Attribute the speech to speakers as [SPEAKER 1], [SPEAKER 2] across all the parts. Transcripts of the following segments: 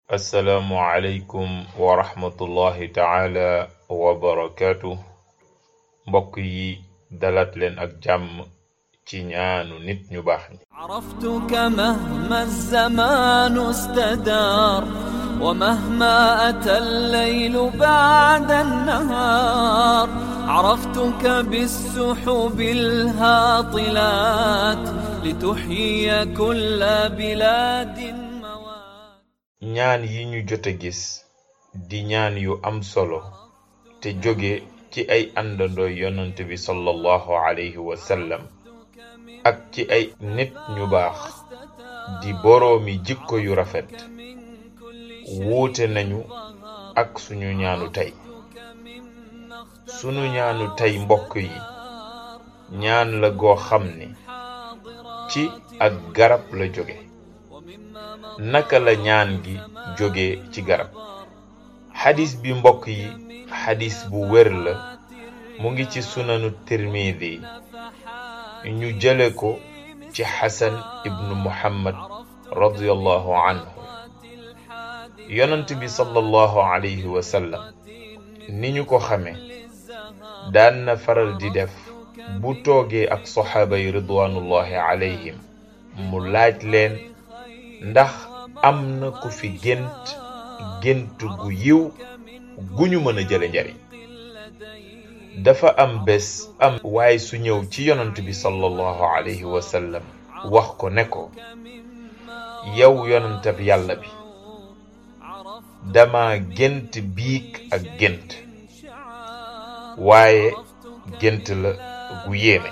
[SPEAKER 1] assalaamu aleykum wa rahmatullahi taala wa barakaatu mbokk yi dalat leen ak jàmm ci ñaanu nit ñu baax ñi
[SPEAKER 2] عرفتك مهما الزمان استدار ومهما أتى الليل بعد النهار عرفتك بالسحب الهاطلات لتحيي كل بلاد موات
[SPEAKER 1] ñaan yi ñu jot a gis di ñaan yu am solo te jóge ci ay àndandoo yonant bi sallallahu alayhi wa sallam ak ci ay nit ñu baax di boroomi jikko yu rafet wuute nañu ak suñu ñaanu tey sunu ñaanu tey mbokk yi ñaan la goo xam ne ci ak garab la jóge naka la ñaan gi jóge ci garab xadis bi mbokk yi xadis bu wér la mu ngi ci sunanu tirmidi ñu jële ko ci xasan ibnu muhammad radiyallahu anhu yonant bi sallallahu alayhi wa sallam ni ñu ko xame daan na faral di def bu toogee ak soxaaba yi ridwanullahi alayhim mu laaj leen ndax am na ku fi gént gént gu yiw gu ñu mën a jële njariñ dafa am bés am waaye su ñëw ci yonant bi sallallahu alayhi wa sallam wax ko ne ko yow yonantab yàlla bi dama gént biig ak gént waaye gént la gu yéeme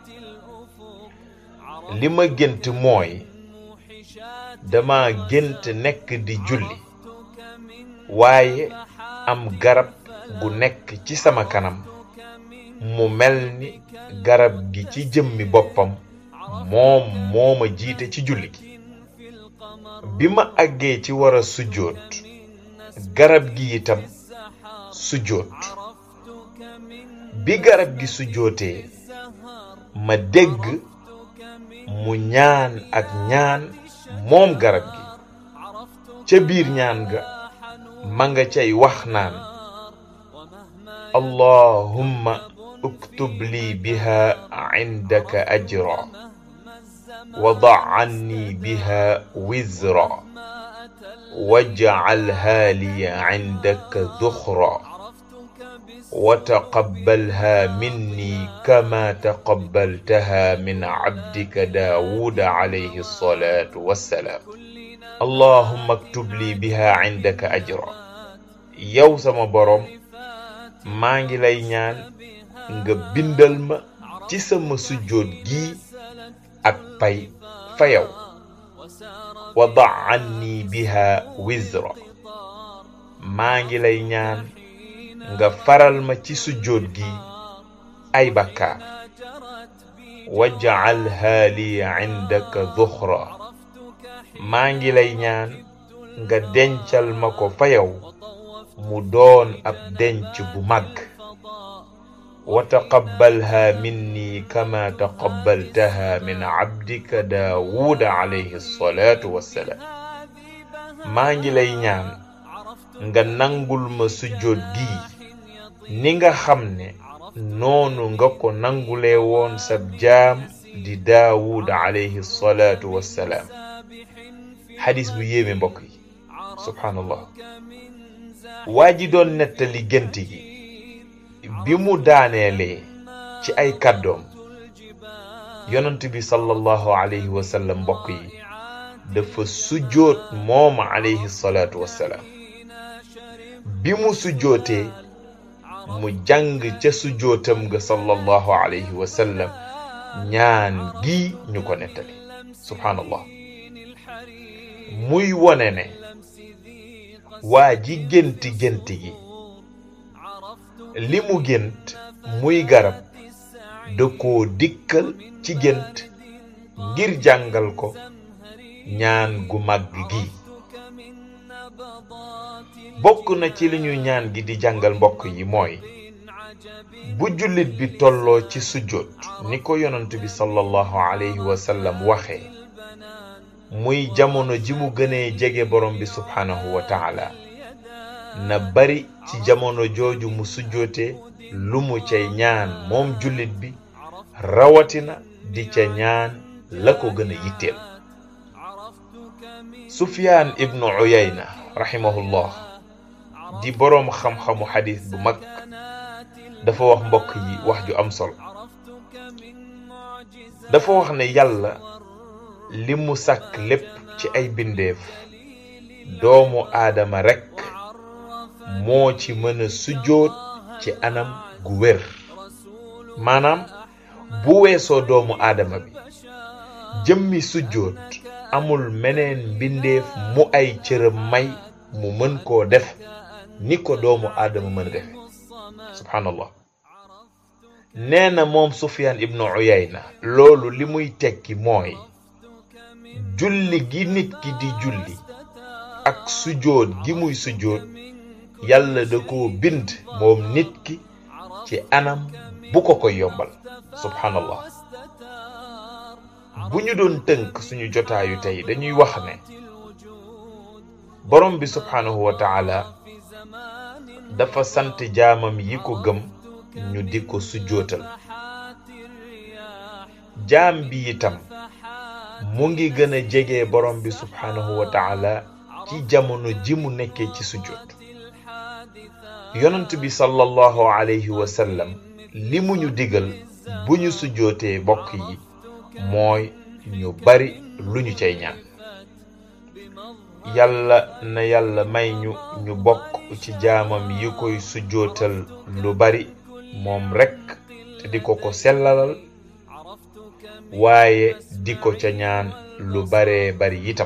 [SPEAKER 1] li ma gént mooy dama gént nekk di julli waaye am garab gu nekk ci sama kanam mu mel ni garab gi ci jëmmi boppam moom moo ma jiite ci julli gi bi ma àggee ci war a sujjóot garab gi itam sujjóot bi garab gi sujjóotee ma dégg mu ñaan ak ñaan moom garab gi ca biir ñaan ga ma nga cay wax naan allahumma uktub lii biha indaka ajra wada anni biha wizra wajcalha li indaka dukhra وتقبلها مني كما تقبلتها من عبدك داود عليه الصلاة والسلام اللهم اكتب لي بها عندك أجرا yow sama boroom maa ngi lay ñaan nga bindal ma ci sama sujjóot gii ak pay fa yow wada anni biha wizra maa ngi lay ñaan nga faral ma ci sujjóot gi ay bakkaar waj'alha li indaka duxra maa ngi lay ñaan nga dencal ma ko fa yow mu doon ab denc bu màgg wa taqabbalha minni kama taqabbaltaha min abdika daawuda alayhi salaatu wassalaam maa ngi lay ñaan nga nangul ma sujjóot gi ni nga xam ne noonu nga ko nangulee woon sab jaam di daawud alayhi salaatu wassalaam xadis bu yéeme mbokk yi subhaanallah waa ji doon nettali gént gi bi mu daaneelee ci ay kàddoom yonent bi sallallahu alayhi wa sallam mbokk yi dafa sujjóot moom alayhi salaatu wassalaam bi mu sujjootee mu jàng ca sujjootam nga sallallahu alayhi wa sallam ñaan gi ñu ko nettali subhaanallah muy wone ne waa ji génti gént gi li mu gént muy garab da koo dikkal ci gént ngir jàngal ko ñaan gu màgg gi bokk na ci li ñu ñaan gi di jàngal mbokk yi mooy bu jullit bi tolloo ci sujjóot ni ko yonent bi sallallahu alayhi wa sallam waxee muy jamono ji mu gënee jege borom bi subhanahu wa taala na bari ci jamono jooju mu sujjoote lu mu cay ñaan moom jullit bi rawatina di ca ñaan la ko gën a yitteel sufyaan ibnu uyayna rahimahullah di boroom xam-xamu xadis bu mag dafa wax mbokk yi wax ju am solo dafa wax ne yàlla li mu sàkk lépp ci ay bindeef doomu aadama rekk moo ci mën a sujjóot ci anam gu wér maanaam bu weesoo doomu aadama bi jëmmi sujjóot amul meneen mbindeef mu ay cëram may mu mën koo def ni ko doomu aadama mën a defe subhanallah nee na moom sufyaan ibnu uyayna loolu li muy tekki mooy julli gi nit ki di julli ak sujjóot gi muy sujjóot yàlla da koo bind moom nit ki ci anam bu ko koy yombal subhanallah bu ñu doon tënk suñu jotaayu tey dañuy wax ne borom bi subhanahu wa taala dafa sant jaamam yi ko gëm ñu di ko sujjootal jaam bi itam mu ngi gën a jege borom bi subhanahu wa taala ci jamono ji mu nekkee ci sujjoot yonent bi sallallahu alayhi wa sallam li mu ñu digal bu ñu sujjootee bokk yi mooy ñu bari lu ñu cay ñaan yàlla na yàlla may ñu ñu bokk ci jaamam yi koy sujjootal lu bari moom rekk te di ko ko sellalal waaye di ko ca ñaan lu baree bari itam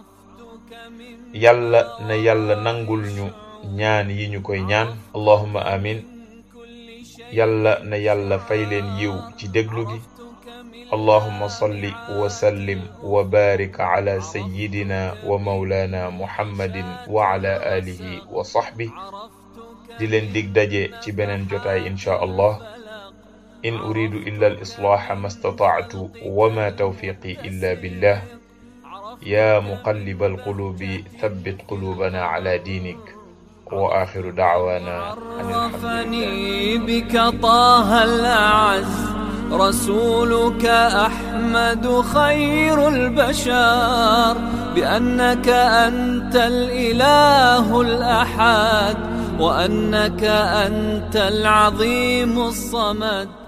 [SPEAKER 1] yàlla na yàlla nangul ñu ñaan yi ñu koy ñaan allahumma amin yàlla na yàlla fay leen yiw ci déglu gi اللهم صل وسلم وبارك على سيدنا ومولانا محمد وعلى آله وصحبه di leen dig daje ci beneen jotaay insha allah in uridu illa al-islaha ma stata'tu wa ma tawfiqi illa billah ya muqallib al-qulubi thabbit qulubana ala dinik wa akhiru da'wana
[SPEAKER 2] عرفني بك طه الأعز رسولك أحمد خير البشر بأنك أنت الإله الأحد وأنك أنت العظيم الصمد